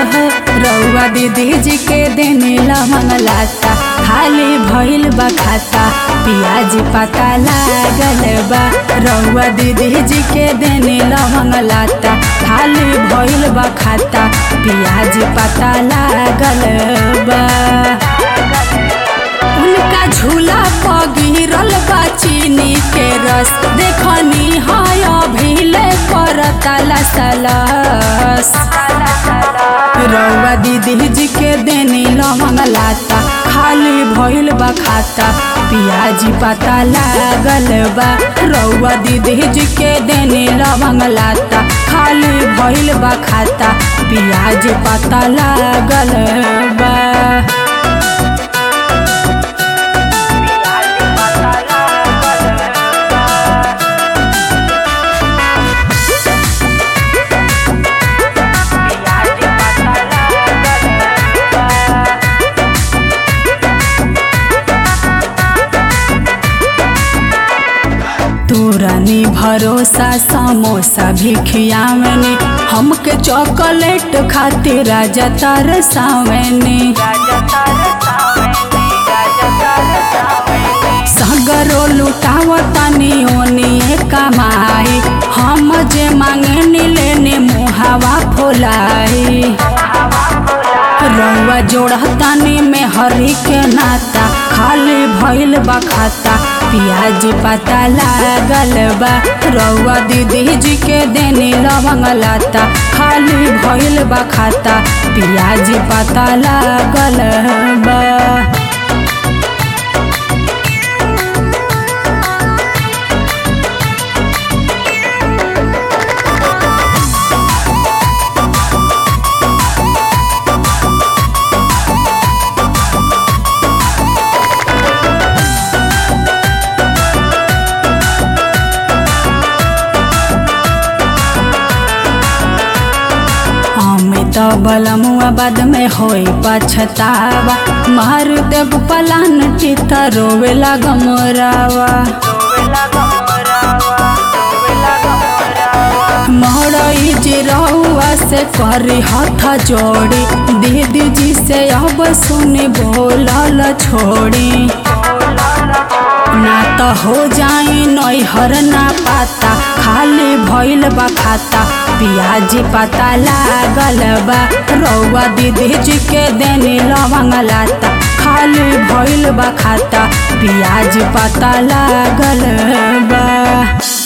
हो रउआ दीदी जी के देने लवंग लाता खाली भइल बा खाता पियाज पता लागल बा रउआ दीदी जी के देने लवंग लाता खाली भइल बा खाता पियाज पता लागल बा उनका झूला पर गिरल बा चीनी के रस देखनी है अभिले करता लसलस रउआ दीदी जी के देनी लवंग लाता खाली भइल बा खाता पियाज पता लागल बा रउआ दीदी जी के देनी लवंग लाता खाली भइल बा खाता पियाज पता लागल बा तोरनी भरोसा समोसा भी खियावनी हमके चॉकलेट खातिर राजा तरसावनी सगरो लुटावतनी ओनिए कमाई हम जे मांगे लेने मुहावा फुलाई रउआ जोड़तानी में हरी के नाता खाली भइल बा खाता पियाज पता लागल बा रउआ दीदी जी के देनी लवंग लाता खाली भइल बा खाता पियाज पता लागल बा अमित बलमुआ बाद में होई पछतावा मार देव पलान चित रोवे गमरावा मोरई जी रउआ से करी हथ जोड़ी दीदी जी से अब सुनी बोलल छोड़ी ना तो हो जाई नैहर ना पाता खाली भइल बा खाता पियाज पता लागल बा रउआ दीदी जी के देनी लवंग लाता खाली भइल बा खाता पियाज पता लागल बा